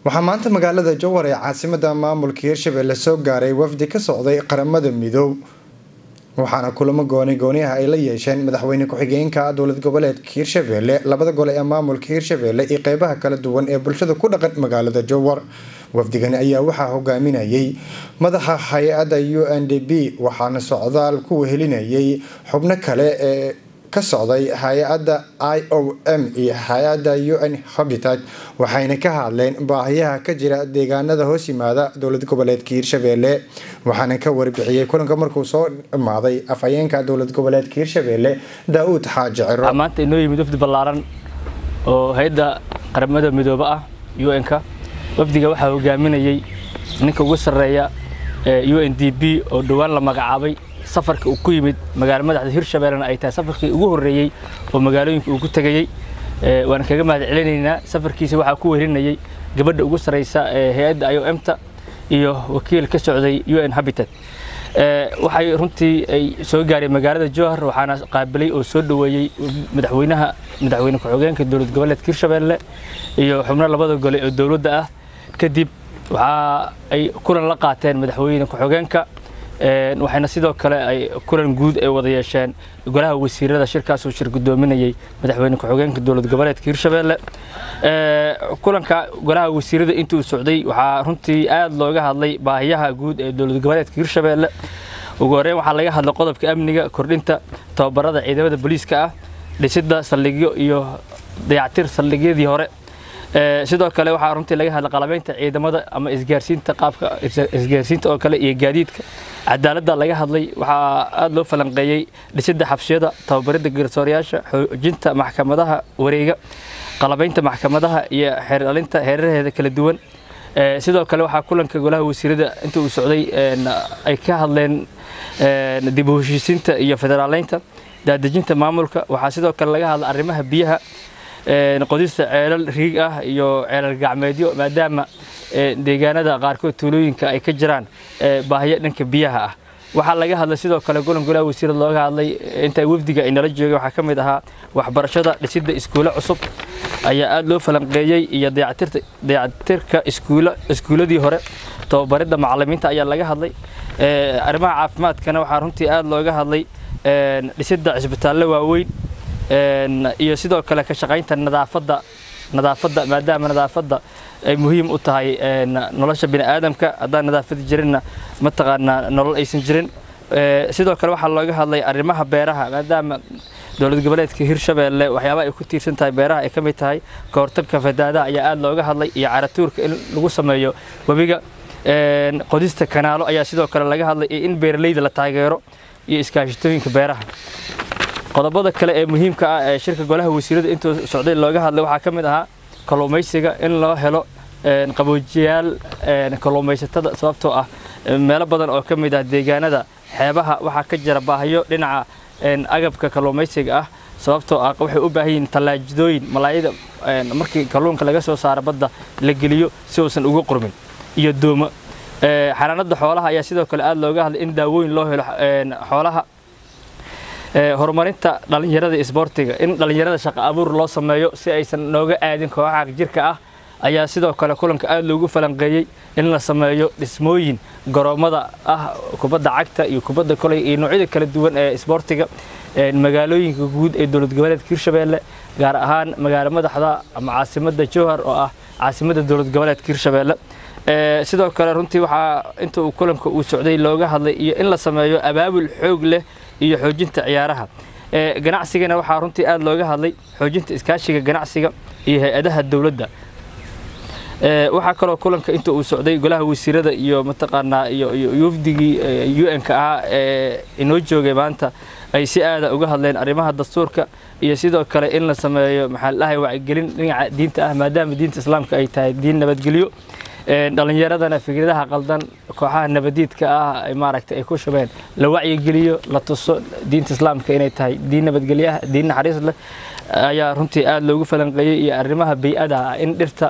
waxaa maanta magaalada jowhar ee caasimada maamulka hirshabelle soo gaaray wafdi ka socday qaramada midoob waxaana kulamo gooni gooniah ay la yeesheen madaxweyne ku-xigeenka dowlad goboleedka hirshabelle labada gole ee maamulka hirshabelle iyo qeybaha kala duwan ee bulshada ku dhaqan magaalada jowhar wafdigani ayaa waxaa hogaaminayay madaxa hay-adda u n d b waxaana socdaal ku wehelinayay xubno kale ee ka socday hay-adda i o m iyo hay-adda u n habitat waxayna ka hadleen baahiyaha ka jira deegaanada hoos yimaada dowlad goboleedka hirshabelle waxaana ka warbixiyey kulanka markuu soo dhamaaday afhayeenka dowlad goboleedka hirshabelle daa-uud xaaji ciro maanta inoo yimid wafdi ballaaran oo hay-adda qaramada midoobe ah u n-ka wafdiga waxaa hogaaminayay ninka ugu sarreeya u n d b oo dhowaan la magacaabay safarka uu ku yimid magaalo madaxda hirshabellena ay tahay safarkii ugu horreeyey oo magaalooyinka uu ku tegayey waan kaga mahad celinaynaa safarkiisa waxaa ku wehelinayay gabadha ugu sarreysa ee hay-adda i o m ta iyo wakiil ka socday u n habitat waxay runtii ay soo gaareen magaalada jowhar waxaana qaabilay oo soo dhoweeyey madaxweynaha madaxweyne ku-xigeenka dowlad goboleedka hirshabelle iyo xubno labada gole oo dowladda ah kadib waxa ay kulan la qaateen madaxweyne ku-xigeenka waxayna sidoo kale ay kulan guud ay wada yeesheen golaha wasiirada shirkaasoo shir gudoominayay madaxweyne ku-xigeenka dowlad goboleedka hirshabelle kulanka golaha wasiirada intii uu socday waxaa runtii aad looga hadlay baahiyaha guud ee dowlad goboleedka hirshabelle ugu horeyn waxaa laga hadlay qodobka amniga kordhinta tababarada ciidamada booliiska ah dhisidda saldhigyo iyo dayactir saldhigyadii hore sidoo kale waxaa runtii laga hadlay qalabeynta ciidamada ama isgaarsiinta qaabka isgaarsiinta oo kale iyo gaadiidka cadaaladda laga hadlay waxaa aada loo falanqeeyey dhisidda xabsiyada tababaridda garsoorayaasha xoojinta maxkamadaha wareega qalabeynta maxkamadaha iyo xeeralinta heerarheeda kala duwan sidoo kale waxaa kulanka golaha wasiirada inta uu socday ay ka hadleen dib u heshiisiinta iyo federaaleynta daadejinta maamulka waxaa sidoo kale laga hadla arrimaha biyaha qodista ceelal riig ah iyo ceelal gacmeedyo maadaama deegaanada qaarkood tuulooyinka ay ka jiraan baahiyo dhanka biyaha ah waxaa laga hadlay sidoo kale golan golaha wasiirada looga hadlay inta wafdiga ay nala joogeen waxaa ka mid ahaa waxbarashada dhisidda iskuulo cusub ayaa aada loo falanqeeyey iyo dayactirka iskuuladii hore tababaridda macalimiinta ayaa laga hadlay arrimaha caafimaadkana waxaa runtii aada looga hadlay dhisidda cisbitaallo waaweyn iyo sidoo kale ka shaqaynta nadaafadda nadaafadda maadaama nadaafadda ay muhiim u tahay nolosha bini aadamka haddaan nadaafadi jirinna mataqaanaa nolol aysan jirin sidoo kale waxaa looga hadlay arrimaha beeraha maadaama dowlad goboleedka hirshabelle waxyaabaha ay ku tiirsan tahay beeraha ay ka mid tahay ka hortagka fadaadaha ayaa aada looga hadlay iyo caratuurka in lagu sameeyo webiga qodista kanaalo ayaa sidoo kale laga hadlay iyo in beeralayda la taageero iyo iskaashitooyinka beeraha qodobada kale ee muhiimka ah ee shirka golaha wasiirada intuu socday looga hadlay waxaa ka mid ahaa kalluumaysiga in loo helo qaboojiyaal kalluumaysatada sababtoo ah meelo badan oo ka mid ah deegaanada xeebaha waxaa ka jira baahiyo dhinaca agabka kalluumaysiga ah sababtoo ah waxay u baahan yihiin tallaajidooyin malaayada markii kalluunka laga soo saaro badda la geliyo si uusan uga qurmin iyo doomo xanaanada xoolaha ayaa sidoo kale aada looga hadlay in daawooyin loo helo xoolaha horumarinta dhallinyarada isboortiga in dhallinyarada shaqo abuur loo sameeyo si aysan nooga aadin kooxaha jirka ah ayaa sidoo kale kulanka aada loogu falanqeeyey in la sameeyo dhismooyin garoomada ah kubadda cagta iyo kubadda koley iyo noocyada kala duwan ee isboortiga magaalooyinka guud ee dowlad goboleedka hirshabelle gaar ahaan magaalo madaxda ama caasimada jowhar oo ah caasimada dowlad goboleedka hirshabelle sidoo kale runtii waxaa inta uu kulanka uu socday looga hadlay iyo in la sameeyo abaabul xoog leh iyo xoojinta ciyaaraha ganacsigana waxaa runtii aada looga hadlay xoojinta iskaashiga ganacsiga iyo hay-adaha dowladda waxaa kaloo kulanka inta uu socday golaha wasiirada iyo mataqaanaa iyo wafdigii u n-ka ahaa ee inoo joogay maanta ay si aada uga hadleen arrimaha dastuurka iyo sidoo kale in la sameeyo maxaa la dhahay wacyigelin dhinaca diinta ah maadaama diinta islaamka ay tahay diin nabadgelyo dhallinyaradana fikradaha qaldan kooxaha nabadiidka ah maaragtay ay ku shubeen la wacyigeliyo la tuso diinta islaamka inay tahay diin nabadgelyaha diin naxariis leh ayaa runtii aada loogu falanqeeyey iyo arrimaha bay-ada ah in dhirta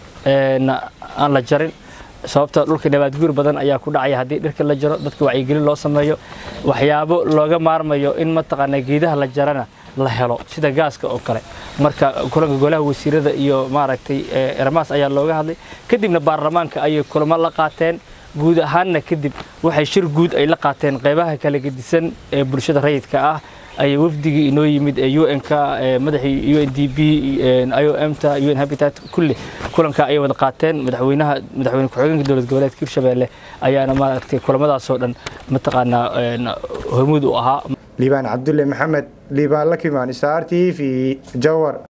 aan la jarin sababta dhulka nabaadguur badan ayaa ku dhacaya haddii dhirka la jaro dadka wacyigelin loo sameeyo waxyaabo looga maarmayo in mataqaanaa geedaha la jarana la helo sida gaaska oo kale marka kulanka golaha wasiirada iyo maaragtay ermaas ayaa looga hadlay kadibna baarlamaanka ayay kulamo la qaateen guud ahaanna kadib waxay shir guud ay la qaateen qeybaha kala gedisan ee bulshada rayidka ah ayay wafdigii inoo yimid ee un-ka madaxii u n d b i o m ta un habitat kulli kulanka ayay wada qaateen madaxweynaha madaxweyne ku-xigeenka dowlad goboleedka hirshabeelle ayaana maaragtay kulamadaasoo dhan mataqaanaa hormuud u ahaa liibaan cabdulle maxamed liibaan lakimaan star t v jawar